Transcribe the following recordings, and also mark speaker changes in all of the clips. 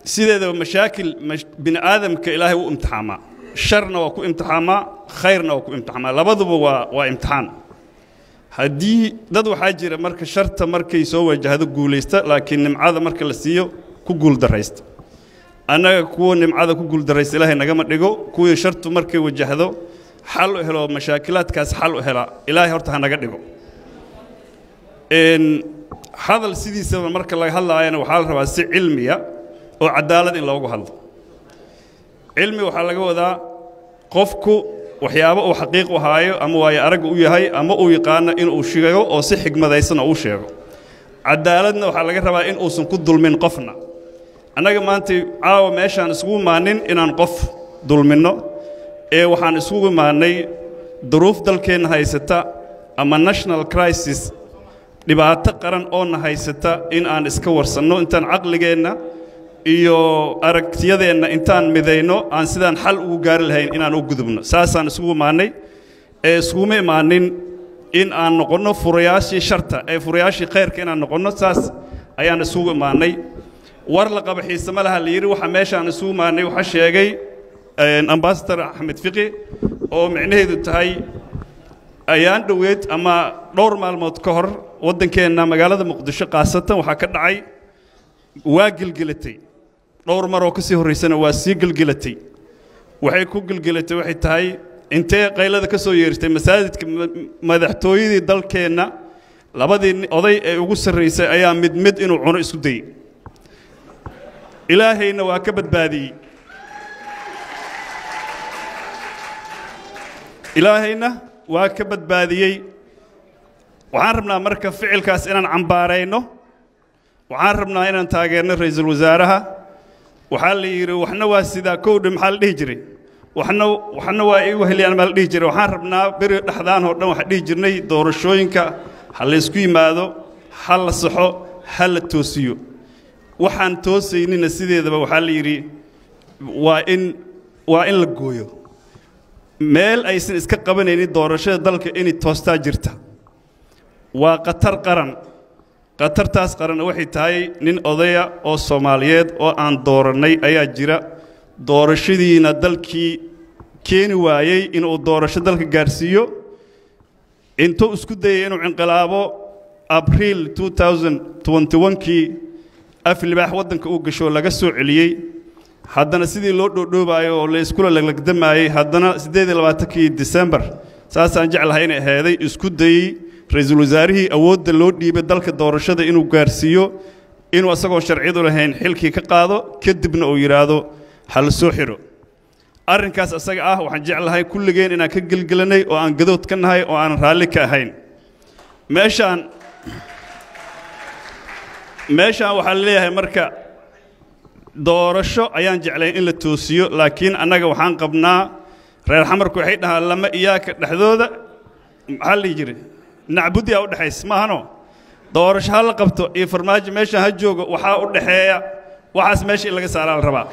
Speaker 1: sideedaba mashaakil bini aadamka ilaahay u imtixaamaa sharna waa ku imtixaamaa khayrna waa ku imtixaamaa labaduba waa waa imtixaan haddii dad waxaa jira marka sharta markay soo wajahdo guulaysta laakiin nimcada marka la siiyo ku guuldarraysta annaga kuwa nimcada ku guuldarraysta ilaahay nagama dhigo kuwii shartu markay wajahdo xal u helo mashaakilaadkaas xal u hela ilaahay horta ha naga dhigo hadal sidiisaba marka laga hadlaayana waxaa la rabaa si cilmiya oo cadaalad in loogu hadlo cilmi waxaa laga wadaa qofku waxyaabo uu xaqiiq u haayo ama waayo aragga u yahay ama uu yaqaano inuu sheego oo si xigmadaysan oo u sheego cadaaladna waxaa laga rabaa in uusan ku dulmin qofna annaga maanta caawa meeshaan isugu imaanin inaan qof dulminno ee waxaan isugu imaannay duruuf dalkeenna haysata ama national crisis dhibaato qaran oona haysata in aan iska warsanno intaan caqligeenna iyo aragtiyadeenna intaan midayno aan sidaan xal ugu gaari lahayn inaan u gudubno saasaan isugu imaannay ee iskuguma imaanin in aan noqonno furayaashii sharta ee furayaashii khayrka inaan noqonno saas ayaan isugu imaannay war la qaba xiise ma laha la yidhi waxa meeshaan isugu imaannay waxaa sheegay ambasador axmed fiqi oo micnaheedu tahay ayaan dhoweed ama dhowr maalmood ka hor waddankeenna magaalada muqdisho khaasatan waxaa ka dhacay waa gelgelatay dhowr maroo ka sii horraysana waa sii gelgelatay waxay ku gelgelatay waxay tahay intee qaylada ka soo yeertay masaajidka madaxtooyadii dalkeenna labadii oday ee ugu sarraysay ayaa mid mid inuu cuno isku dayey ilaahayna waa ka badbaadiyey ilaahayna waa ka badbaadiyey waxaan rabnaa marka ficilkaas inaan cambaarayno waxaan rabnaa inaan taageerno ra'iisul wasaaraha waxaa la yidhi waxna waa sidaa kowdhe maxaa la dhihi jiray waxna waxna waa igu heliyaan maa la dhihi jiray waxaan rabnaa beri dhexdaan oo dhan waxaan dhihi jirnay doorashooyinka ha la ysku yimaado ha la saxo ha la toosiyo waxaan toosaynina sideedaba waxaa la yidhi waa in waa in la gooyo meel aysan iska qabanaynin doorashada dalka inay toostaa jirta waa khatar qaran khatartaas qaranna waxay tahay nin odaya oo soomaaliyeed oo aan doorannay ayaa jira doorashadiina dalkii keeni waayey inuu doorasho dalka gaarsiiyo intuu isku dayay inuu cinqilaabo abriil kii af libaax waddanka uu gasho laga soo celiyey haddana sidii loo dhoodhoobaayo oo la iskula laglagdamaayey haddana kii disembar saasaan jeclahay inay aheeday isku dayey ra-iisul wasaarihii awoodda loo dhiibay dalka doorashada inuu gaarsiiyo inuu asagoo sharciyadu lahayn xilkii ka qaado kadibna uu yidhaahdo ha la soo xidho arrinkaas asaga ah waxaan jeclahay kulligeen inaan ka gelgelanay oo aan gadood ka nahay oo aanan raalli ka ahayn meeshaan meeshaan waxaa la leeyahay marka doorasho ayaan jeclayn in la toosiyo laakiin annaga waxaan qabnaa reer xamarku waxay dhahaan lama iyaaka dhexdooda maxaa la dhihi jiray nacbudiyaa u dhexaysa maahano doorasho ha la qabto iyo farmaajo meeshaan ha joogo waxaa u dhexeeya waxaas meesha in laga saaraa la rabaa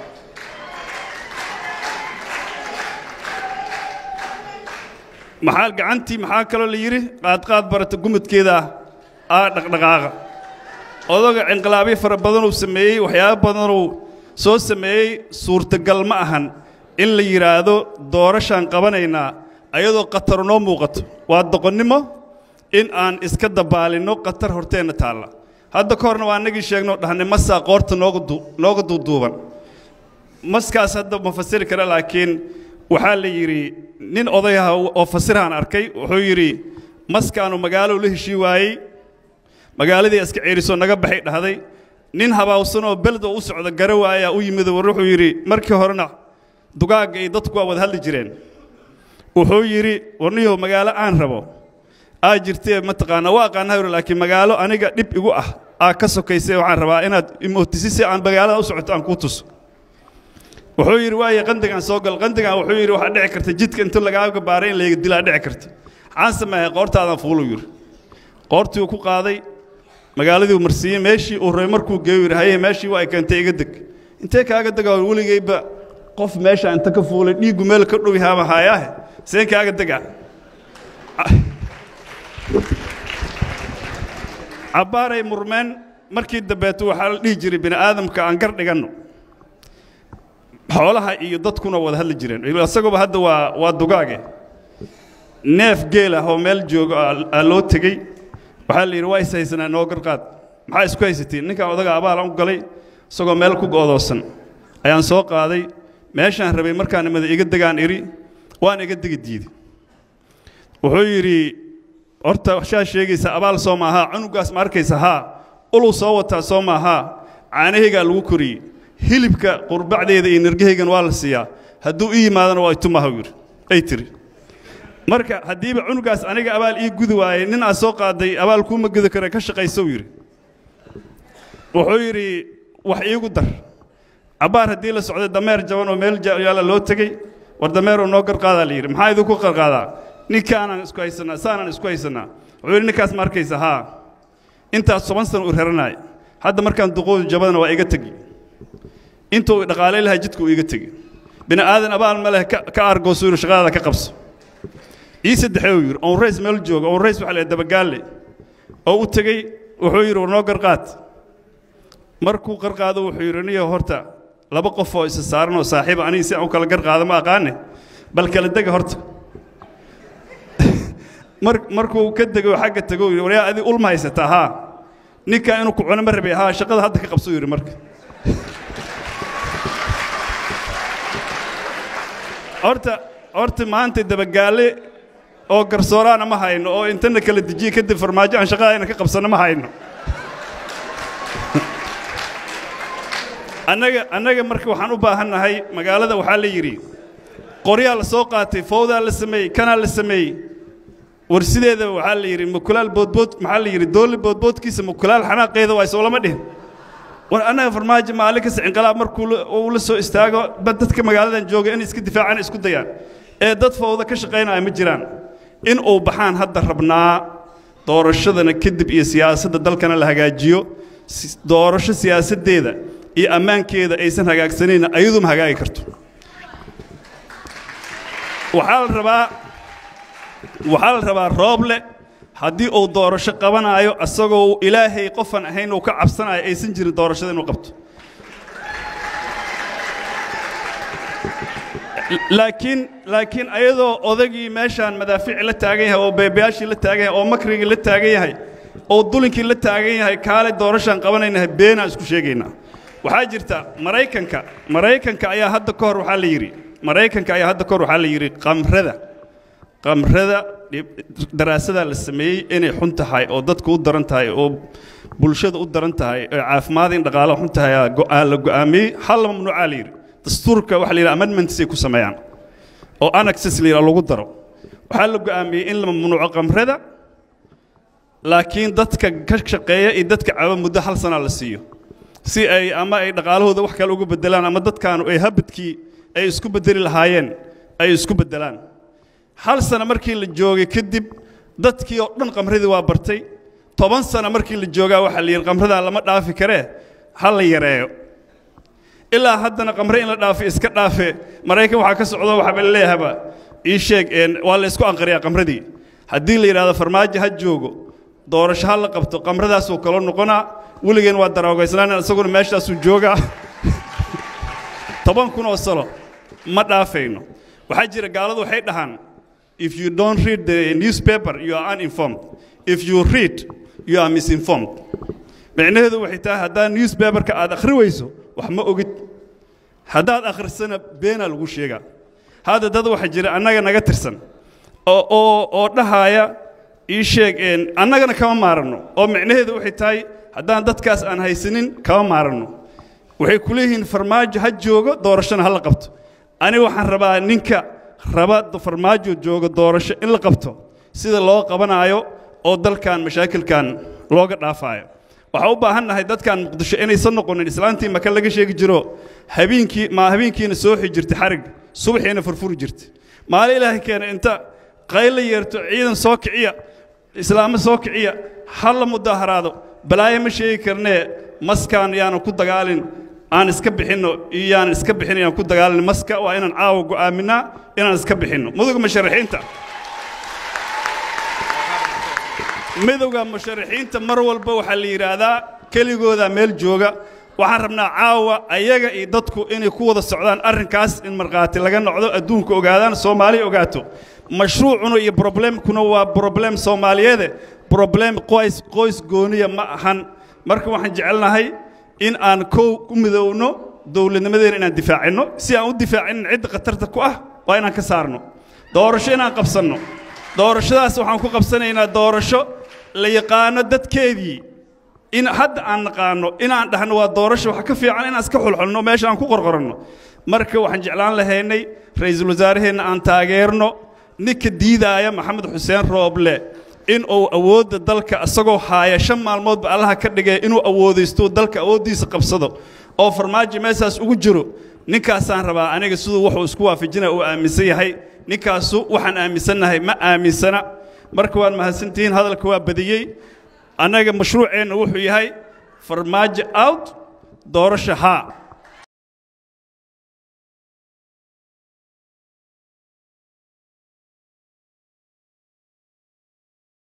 Speaker 1: maxaa gacantii maxaa kaloo la yidhi qaadqaad barata gumudkeeda ah dhaqdhaqaaqa odoga cinqilaabyo fara badanuu sameeyey waxyaabo badanuu soo sameeyey suurtagal ma ahan in la yidhaahdo doorashaan qabanaynaa ayadoo khatar noo muuqato waa doqonnimo in aan iska dabaalinno khatar horteenna taalla hadda ka horna waa annagii sheegnoo dhahnay masaa qoorta nooga duuduuban maskaas hadda ma fasiri kara laakiin waxaa la yidhi nin odayaha oo fasirahaan arkay wuxuu yidhi maskaanu magaalow la heshii waayey magaaladii iska ceerisoo naga baxay dhahday nin habaawsanoo belda u socda gara waayaa u yimid war wuxuu yidhi markii horena dugaagga iyo dadku waa wada hadli jireen wuxuu yidhi warniyow magaalo aan rabo aa jirtee mataqaanaa waa aqaanaa yuri laakiin magaalo aniga dhib igu ah aa ka sokaysay waxaan rabaa inaad imootisi si aan magaalada u socoto aan kuu tuso wuxuu yidhi waaye qandigaan soo gal qandigaan wuxuu yidhi waxaa dhici karta jidka inta lagaaga baaray in layga dilaa dhici karta maxaan sameeyay qoortaadaan fuulu yidhi qoortii uu ku qaaday magaaladii uu marsiiyey meeshii uu rabay markuu geeyo yidhi haye meeshii waa ay keentay iga deg intee kaaga degaa weligayba qof meesha inta ka fuulay dhiiggu meel ka dhowi haaba haayaahe seen kaaga degaa cabbaaray murmeen markii dambeeto waxaa la dhihi jiray bini aadamka aan gar dhiganno xoolaha iyo dadkuna wada hadli jireen isaguba hadda waa waa dugaage neef geel ah oo meel joogo aa loo tegey waxaa la yidhi waa is haysanaa noo garqaad maxaa isku haysatiin ninkaan odaga abaalan u galay isagoo meel ku go'doosan ayaan soo qaaday meeshaan rabay markaan imada iga degaan idhi waan iga degi diiday wuxuu yidhi horta waxaa sheegaysa abaal soo maahaa cunugaas ma arkaysa haa uluu soo wataa soo maahaa caanahaygaa lagu koriyey hilibka qurbacdeeda iyo nirgahaygan waa la siiyaa hadduu ii yimaadana waa itumaha yidhi ay tiri marka haddiiba cunugaas aniga abaal ii gudi waayey nin aad soo qaaday abaal kuuma gudi kara ka shaqaysou yidhi wuxuu yidhi wax iigu dar cabbaar haddii la socday dameer jaban oo meel yaalla loo tegey war dameeroo noo garqaadaa la yidhi maxaa idinku qarqaadaa ninkaanaan isku haysannaa saanaan isku haysannaa wuxuu yidhi ninkaas ma arkaysa haa intaas toban sana u raranaay hadda markaan duqoodu jabadana waa iga tegi intuu dhaqaalay lahaa jidka uu iga tegi bini aadan abaal ma leh ka argoosu yidhi shaqadaada ka qabso ii saddexee uu yidhi oon rays meel jooga oon rays waxa la dabagaalle oo u tegey wuxuu yidhi war noo garqaad markuu qarqaado wuxuu yidhi niyo horta laba qof oo isa saaran oo saaxiiba aniga si aan u kala garqaado ma aqaane bal kala dega horta mar markuu ka dego xagga tego yidhi waryaa adi ulma haysataa haa ninkaa inuu ku cuno ma rabay haa shaqada hadda ka qabso yidhi marka horta horta maanta dabagaalle oo garsooraana ma hayno oo intana kala dejiye kadib farmaajo aan shaqadayna ka qabsanno ma hayno annaga annaga marka waxaan u baahannahay magaalada waxaa la yidhi qoryaa la soo qaatay fowdaa la sameeyey kanaa la sameeyey war sideedaba waxaa la yidhi mukulaal boodbood maxaa la yidhi doolli boodboodkiisa mukulaal xanaaqeeda waa soo lama dhihin war annaga farmaajo maalin kasta inqilaab markuu uu la soo istaago ba dadka magaaladan jooga inay iska difaacaan isku dayaan ee dad fowda ka shaqaynaya ma jiraan in uu baxaan hadda rabnaa doorashadana kadib iyo siyaasadda dalkana la hagaajiyo doorasho siyaasaddeeda iyo ammaankeeda aysan hagaagsanayna ayaduma hagaagi karto waxaa la rabaa waxaa la rabaa rooble haddii uu doorasho qabanaayo asagoo ilaahay qofan ahayn uu ka cabsanayo aysan jirin doorashada inuu qabto laakiin laakiin ayadoo odagii meeshaan madaafiici la taagan yahay oo beebayaashii la taagan yahay oo makrigii la taagan yahay oo dulinkii la taagan yahay kaale doorashaan qabanaynahay beenaan isku sheegaynaa waxaa jirta maraykanka maraykanka ayaa hadda ka hor waxaa la yidhi maraykanka ayaa hadda ka hor waxaa la yidhi qamrada qamrada daraasadaa la sameeyey inay xun tahay oo dadku u daran tahay oo bulshada u daran tahay oo caafimaad in dhaqaalaha xun tahay aa la go'aamiyey hal mamnuucaa la yidhi dastuurka waxa la yidhaha amendmentsay ku sameeyaan oo annexes la yidhaha lagu daro waxaa la go'aamiyey in la mamnuuco qamrada laakiin dadka ka shaqeeya iyo dadka caba muddo hal sanaa la siiyo si ay ama ay dhaqaalahooda wax kale uga beddelaan ama dadkaanu ay habadkii ay isku beddeli lahaayeen ay isku beddelaan hal sano markii la joogay kadib dadkii oo dhan qamradii waa bartay toban sano markii la joogaa waxaa la yidhi qamradaa lama dhaafi karee ha la yareeyo ilaa haddana qamre in la dhaafi iska dhaafe maraykan waxaa ka socdo waxaaba leeyahaba ii sheeg waa la isku anqariyaa qamradii haddii la yidhahdo farmaajo ha joogo doorasho ha la qabto qamradaasuu kalo noqonaa weligeen waa daroogaysnaan isaguna meeshaasuu joogaa toban kun oo salo ma dhaafayno waxaa jira gaaladu waxay dhahaan if you don't read the newspaper you are uninformed if you read you are misinformed micnaheedu waxay tahay haddaad newspaperka aad akhri weyso wax ma ogid haddaad akhrisana beenaa lagu sheegaa hadda dad waxaa jira annaga naga tirsan oo oo oo dhahaaya ii sheeg annagana kama maaranno oo micnaheedu waxay tahay haddaan dadkaas aan haysanin kama maaranno waxay ku leeyihiin farmaajo ha joogo doorashona ha la qabto aniga waxaan rabaa ninka raba farmaajo jooga doorasho in la qabto sida loo qabanaayo oo dalkan mashaakilkan looga dhaafaayo waxaa u baahan nahay dadkan muqdisho inaysan noqonin islaantii maka laga sheegi jiro habeenkii ma habeenkiina sooxi jirtay xarig subaxiina furfuri jirtay maalin ilaahay keena inta qayla yeerto ciidan soo kiciya islaamo soo kiciya ha la mudaaharaado balaayo ma sheegi karnee maskaan yaanan ku dagaalin aan iska bixinno iyo yaanan iska bixin yaan ku dagaalin maska waa inaan caawa go'aaminaa inaan iska bixinno muduga musharaxiinta midowga musharaxiinta mar walba waxaa la yidhaahdaa keligooda meel jooga waxaan rabnaa caawa ayaga iyo dadku inay ku wada socdaan arrinkaas in markhaati laga noqdo adduunka ogaadaan soomaaliya ogaato mashruucuna iyo broblemkuna waa broblem soomaaliyeede broblem qoys qoys gooniya ma ahan marka waxaan jecelnahay in aan kow ku midowno dowladnimadeena inaan difaacinno si aan u difaacinin cidda khatarta ku ah waa inaan ka saarno doorasho inaan qabsanno doorashadaas waxaan ku qabsanaynaa doorasho la yaqaano dadkeedii in hadda aan naqaano inaan dhahno waa doorasho wax ka fiican inaan iska xulxulno meesha aan ku qorqoranno marka waxaan jeclaan lahaynay ra'iisul wasaaraheenna aan taageerno ninka diidaaya maxamed xuseen rooble in uu awoodda dalka isagoo haaya shan maalmoodba allaha ka dhigay inuu awoodaysto dalka awooddiisa qabsado oo farmaajo meeshaas ugu jiro ninkaasaan rabaa aniga siduu wuxuu isku waafajinaya uu aaminsan yahay ninkaasu waxaan aaminsannahay ma aaminsana marka waad mahadsantihiin hadalka waa badiyey annaga mashruuceenna wuxuu yahay farmaajo out doorasho haa